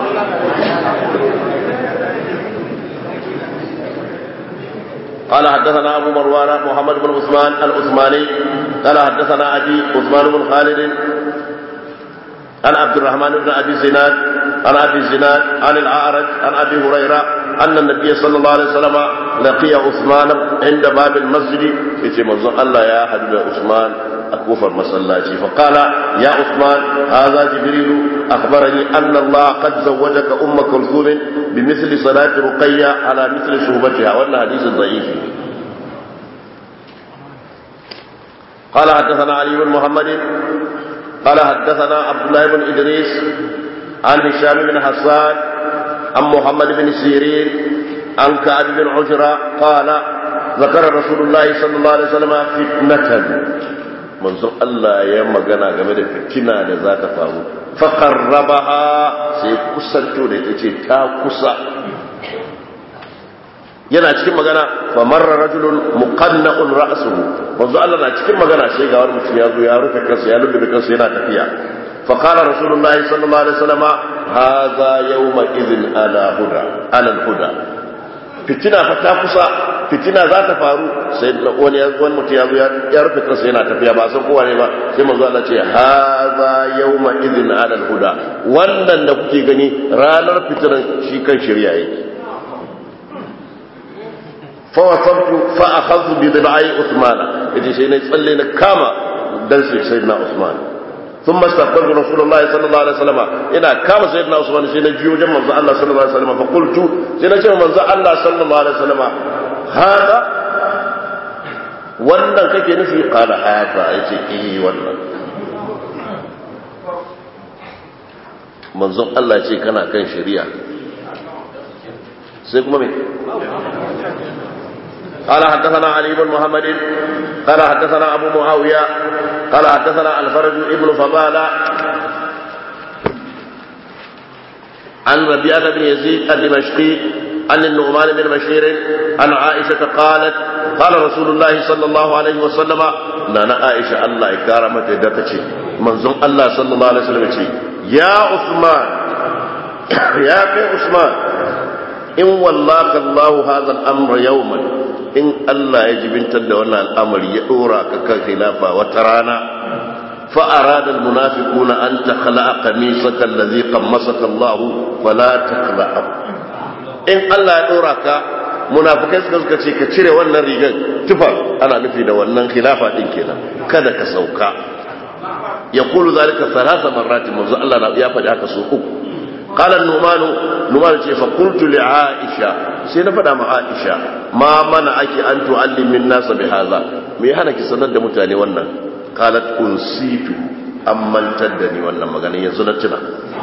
قال حدثنا أبو مروان محمد بن عثمان العثماني قال حدثنا أبي عثمان بن خالد عن عبد الرحمن بن أبي زناد عن أبي زناد عن الأعرج عن أبي هريرة أن النبي صلى الله عليه وسلم لقي عثمان عند باب المسجد في منظر الله يا حبيب عثمان أكوفر مسلاتي فقال يا عثمان هذا جبريل أخبرني أن الله قد زوجك أم كلثوم بمثل صلاة رقية على مثل شهبتها وأن حديث ضعيف قال حدثنا علي بن محمد قال حدثنا عبد الله بن إدريس عن هشام بن حسان عن محمد بن سيرين عن كعب بن عجرة قال ذكر رسول الله صلى الله عليه وسلم فتنة manzon Allah ya magana game da fitina da za ta faru faƙarrabaha sai kusanto da ita ce ta kusa yana cikin magana famarra rajulun muqanna'un ra'suhu manzo Allah na cikin magana sai ga wani mutum ya zo ya rufe kansa ya lullube kansa yana tafiya fa qala rasulullahi sallallahu alaihi wasallam hadha yawma idhin ala huda ala huda fitina fa ta kusa fitina za ta faru sai wani wani mutum ya zo ya rufe kansa yana tafiya ba san kowa ne ba sai manzo Allah ce hadha yawma idhin ala huda wannan da kuke gani ranar fitinan shi kan shirya yake فوصلت فأخذت بضلعي عثمان يجي شيء يصلي كما دلس سيدنا عثمان ثم استقبلت رسول الله صلى الله عليه وسلم إنا كما سيدنا عثمان سيدنا جيو جمع الله صلى الله عليه وسلم فقلت سيدنا جمع الله صلى الله عليه وسلم هذا wannan kake nufi kala haka ya ce eh wannan manzon Allah ce kana kan shari'a sai kuma me قال حدثنا علي بن محمد قال حدثنا أبو معاوية قال حدثنا الفرج ابن فضالة عن ربيعة بن يزيد الدمشقي عن النعمان بن بشير عن عائشة قالت قال رسول الله صلى الله عليه وسلم نانا عائشة الله كرمت دكتي منظوم الله صلى الله عليه وسلم يا عثمان يا كي عثمان إن والله الله هذا الأمر يوما إن الله يجب أن تدونا الأمر يؤرى كخلافة وترانا فأراد المنافقون أن تخلع قميصك الذي قمصك الله فلا تخلعه in Allah ya dora ka munafikai suka suka ce ka cire wannan rigar tufa ana nufi da wannan khilafa din kenan kada ka sauka ya kulu zalika salasa marratin manzo Allah ya faɗi haka so uku qala numan numan ce fa qultu li aisha sai na faɗa ma aisha ma mana ake an tu'allim min nasa bi hadha me hana ki sanar da mutane wannan qalat unsitu amman taddani wannan magana yanzu na tuna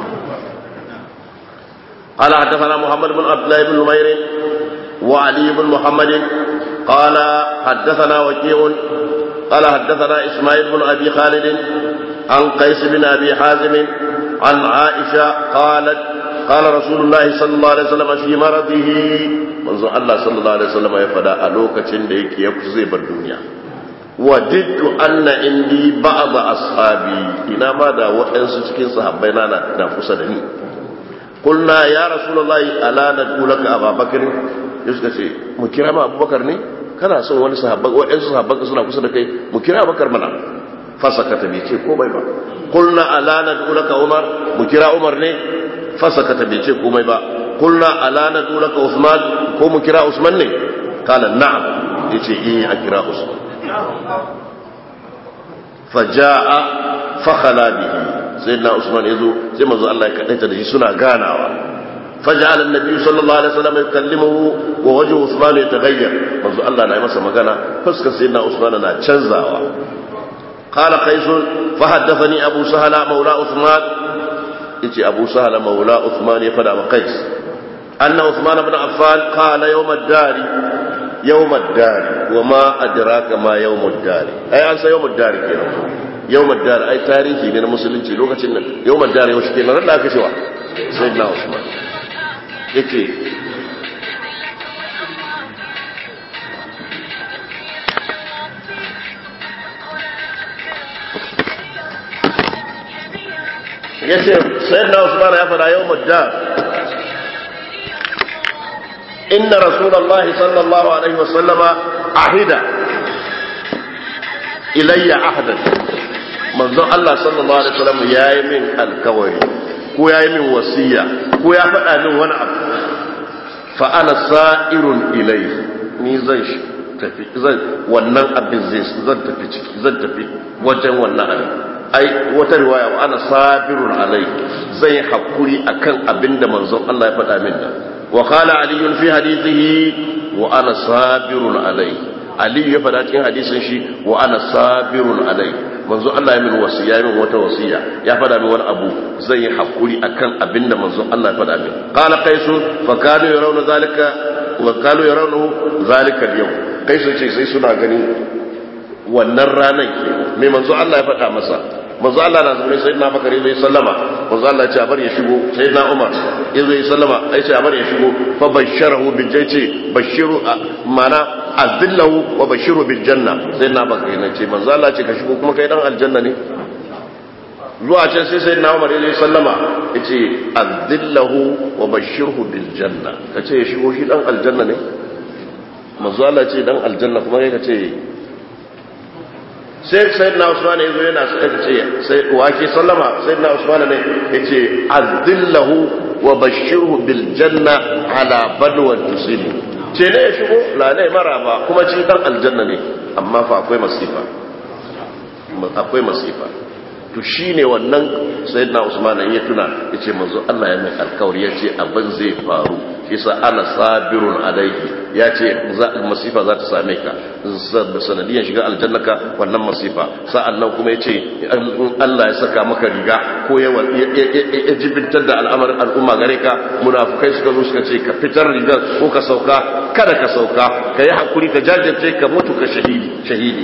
قال حدثنا محمد بن عبد الله بن نمير وعلي بن محمد قال حدثنا وكيع قال حدثنا اسماعيل بن ابي خالد عن قيس بن ابي حازم عن عائشه قالت قال رسول الله صلى الله عليه وسلم في مرضه منذ الله صلى الله عليه وسلم يفدا a lokacin da yake ya zai bar duniya wadittu anna indi ba'd ashabi ina ma da waɗansu cikin sahabbai na na kusa da ni قلنا يا رسول الله ألا ندعو لك أبا بكر يسكا شيء مكرا ما أبو بكر ني كان سن wani sahabban wa'ansu sahabban suna kusa da kai mu kira bakar mana fasakata bai ce komai ba qulna ala nad'u laka umar mu kira umar ne fasakata bai ce komai ba qulna ala nad'u laka usman ko mu kira usman ne kala na'am yace eh a kira usman faja'a fakhala bihi sayyidina usman yazo sai manzo Allah ya kadaita da shi suna ganawa faj'ala an-nabi sallallahu alaihi wasallam yukallimuhu wa wajhu usman yataghayyar manzo Allah na yi masa magana fuskar sayyidina usman na canzawa qala qais fa haddathani abu sahala maula usman yace abu sahala maula usman ya fada wa qais anna usman ibn affan qala yawm ad-dari yawm ad-dari wa ma adraka ma yawm ad-dari ai an san yawm ad-dari kenan yawmar dare ai tarihi ne na musulunci lokacin nan yawmar dare yau shike nan da aka cewa sai na usman yake yace sayyidina usman ya fara yawmar dare inna rasulullahi sallallahu alaihi wasallama ahida ilayya ahadan manzon Allah sallallahu alaihi wasallam yayi min alkawari ko yayi min wasiya ko ya faɗa min wani abu fa ana sa'irun ilayhi ni zan tafi zan wannan abin zai zan tafi ciki zan tafi wajen wannan abin ai wata riwaya wa ana sabirun alai zan yi hakuri akan abin da manzon Allah ya faɗa min da wa qala ali fi hadithihi wa ana sabirun alai aliyu ya faɗa cikin hadisin shi wa ana sabirun alai manzo Allah ya min wasiya min wata wasiya ya faɗa min wani abu zai yi hakuri akan abinda manzo Allah ya faɗa min qala qaisu fa kanu yarawna zalika wa kanu yarawna zalika al-yawm qaisu ce sai suna ganin wannan ranar ke mai manzo Allah ya faɗa masa manzo Allah na zaune sai na bakare zai sallama manzo Allah ya ce a bar ya shigo sai na Umar ya zai sallama ai ce a bar ya shigo fa basharahu bil jannati bashiru mana azillahu wa bashiru bil janna sai na bakare na ce manzo Allah ce ka shigo kuma kai dan aljanna ne zuwa can sai sai na Umar ya zai sallama ya ce azillahu wa bashirhu bil janna ka ce ya shigo shi dan aljanna ne manzo Allah ce dan aljanna kuma kai ka ce sai sayyidina usman yazo yana sai ce sai wake sallama sayyidina usman ne yace azillahu wa bashirhu bil janna ala balwa tusibu ce ne ya shigo la ne maraba kuma ci dan aljanna ne amma fa akwai masifa akwai masifa to shine wannan sayyidina usman ya tuna yace manzo Allah ya mai alkawari yace abin zai faru kisa ana sabirun alaihi yace masifa za ta same ka sanadiyan shiga aljannaka wannan masifa sa'annan kuma yace Allah ya saka maka riga ko ya jibintar da al'amarin al'umma gare ka munafukai suka zo suka ce ka fitar rigar ko ka sauka kada ka sauka ka yi hakuri ka jajirce ka mutu ka shahidi shahidi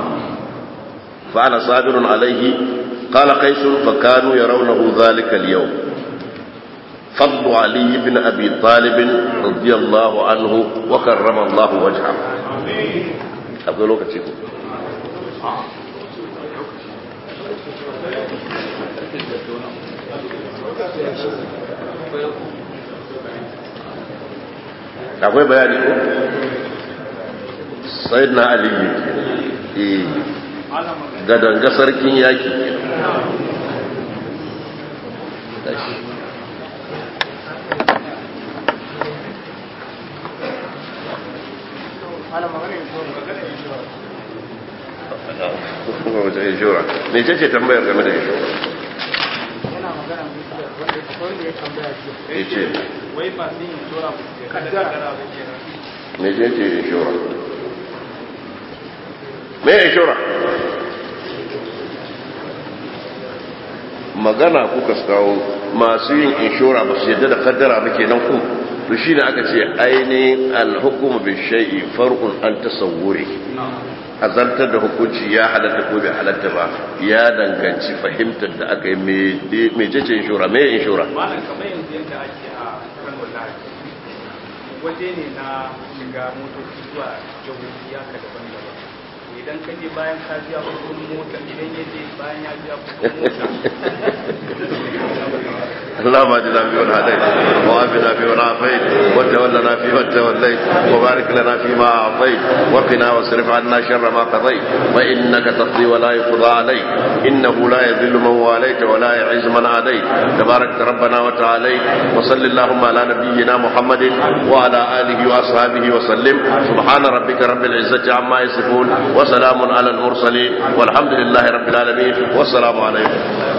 fa ana sabirun alaihi قال قيس فكانوا يرونه ذلك اليوم فضل علي بن أبي طالب رضي الله عنه وكرم الله وجهه أقول لك تشيكو akwai bayani ko sai na aliyu gadanga sarkin yaki me ce ce tambayar game da inshora yana magana wanda wanda ya tambaya ce ya ce wai masu yin inshora ba su kada kadara ba kenan me ce ce inshora me inshora magana kuka kawo masu yin inshora ba su yadda da kaddara ba kenan ku to shine aka ce ainihin alhukumu bi shay'i far'un an tasawwuri azantar da hukunci ya halatta ko bai halatta ba ya danganci fahimtar da aka yi mai jece inshora mai inshora malam kamar yanzu yadda ake a kano lahi waje ne na shiga motoci zuwa jihohi haka daban-daban idan ka je bayan ka biya kudin mota idan ya je bayan ya biya kudin mota اللهم اجعلنا فيمن هديت وعافنا فيمن عافيت وتولنا فيمن توليت وبارك لنا فيما اعطيت وقنا واصرف عنا شر ما قضيت فانك تقضي ولا يقضى عليك انه لا يذل من واليت ولا يعز من عاديت تبارك ربنا وتعاليت وصل اللهم على نبينا محمد وعلى اله واصحابه وسلم سبحان ربك رب العزه عما يصفون وسلام على المرسلين والحمد لله رب العالمين والسلام عليكم